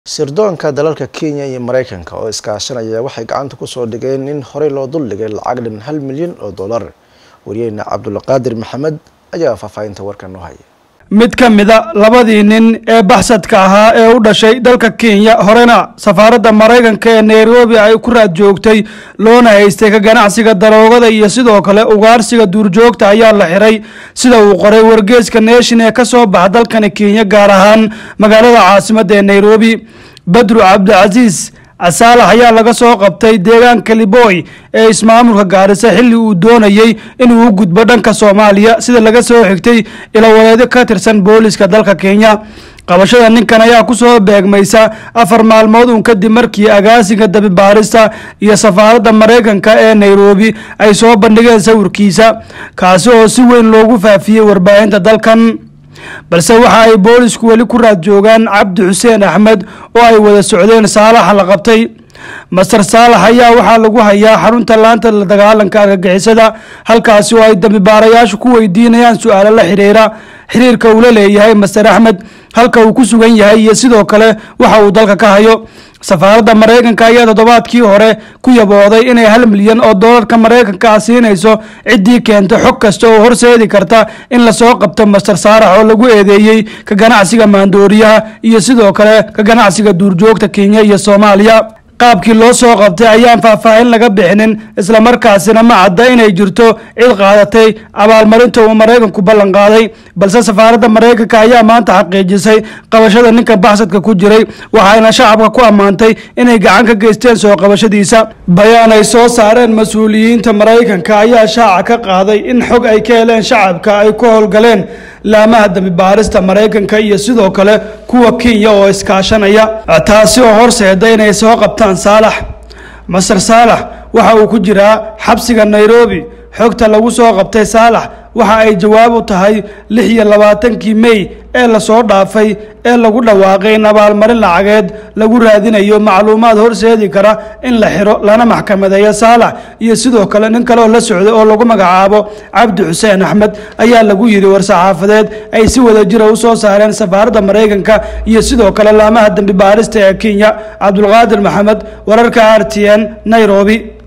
sirdoonka dalalka kenya iyo mareykanka oo iskaashanaya waxay gacanta kusoo dhigeen in horey loo duldhigay lacag dhan hal milyan oo dollar wariyeyna cabdulqaadir maxamed ayaa faahfaahinta warkan noo haya mid ka mida labadii nin ee baxsadka ahaa ee u dhashay dalka kenya horena safaaradda maraykanka ee nairobi ay ku raad joogtay loona haystay ka ganacsiga daroogada iyo sidoo kale ugaarsiga duurjoogta ayaa la xiray sida uu qoray wargeeska nation ee ka soo baxa dalkani kenya gaar ahaan magaalada caasimadda ee nairobi badru cabdicasiis casaalax ayaa laga soo qabtay deegaanka liboy ee ismaamulka gaarisa xilli uu doonayey inuu u gudbo dhanka soomaaliya sida laga soo xigtay ilowaleedyo ka tirsan booliska dalka kenya qabashada ninkan ayaa kusoo beegmaysa afar maalmood uun kadib markii agaasiga dabibaarista iyo safaaradda maraykanka ee nairobi ay soo bandhigeen sawirkiisa kaasi oo si weyn loogu faafiyey warbaahinta dalkan balse waxa ay boolisku weli ku raad joogaan cabdi xuseen axmed oo ay wada socdeen saalaxa la qabtay master saalax ayaa waxaa lagu hayaa xarunta laanta la dagaalanka argagixisada halkaasi oo ay dambibaarayaashu ku weydiinayaan su-aalo la xiriira xiriirka uu la leeyahay master axmed halka uu ku sugan yahay iyo sidoo kale waxa uu dalka ka hayo safaaradda maraykanka ayaa toddobaadkii hore ku yabooday inay hal milyan oo doolarka maraykanka ah siinayso ciddii keenta xog kasta oo horseedi karta in lasoo qabto master saarax oo lagu eedeeyey ka ganacsiga maandooriyaha iyo sidoo kale ka ganacsiga duurjoogta kenya iyo soomaaliya qaabkii loo soo qabtay ayaan faahfaahin laga bixinin islamarkaasina ma cadda inay jirto cid qaadatay abaalmarinta uu maraykanku ballan qaaday balse safaaradda maraykanka ayaa maanta xaqiijisay qabashada ninka baxsadka ku jiray waxayna shacabka ku ammaantay inay gacan ka geysteen soo qabashadiisa bayaan ay soo saareen mas-uuliyiinta maraykanka ayaa shaaca ka qaaday in xog ay ka heleen shacabka ay ku howlgaleen laamaha dambibaarista maraykanka iyo sidoo kale kuwa kenya oo iskaashanaya taasi oo horseeda inay soo qabtaan saalax master saalax waxa uu ku jiraa xabsiga nairobi xogta lagu soo qabtay saalax waxa ay jawaab u tahay lix iyo labaatankii mey ee lasoo dhaafay ee lagu dhawaaqay in abaalmarin lacageed lagu raadinayo macluumaad horseedi kara in la xiro lana maxkamadeeyo saalax iyo sidoo kale nin kale oo la socday oo lagu magacaabo cabdi xuseen axmed ayaa lagu yidhi war-saxaafadeed ay si wada jira u soo saareen safaaradda maraykanka iyo sidoo kale laamaha dembi baarista ee kenya cabdulqaadir maxamed wararka r t n nairobi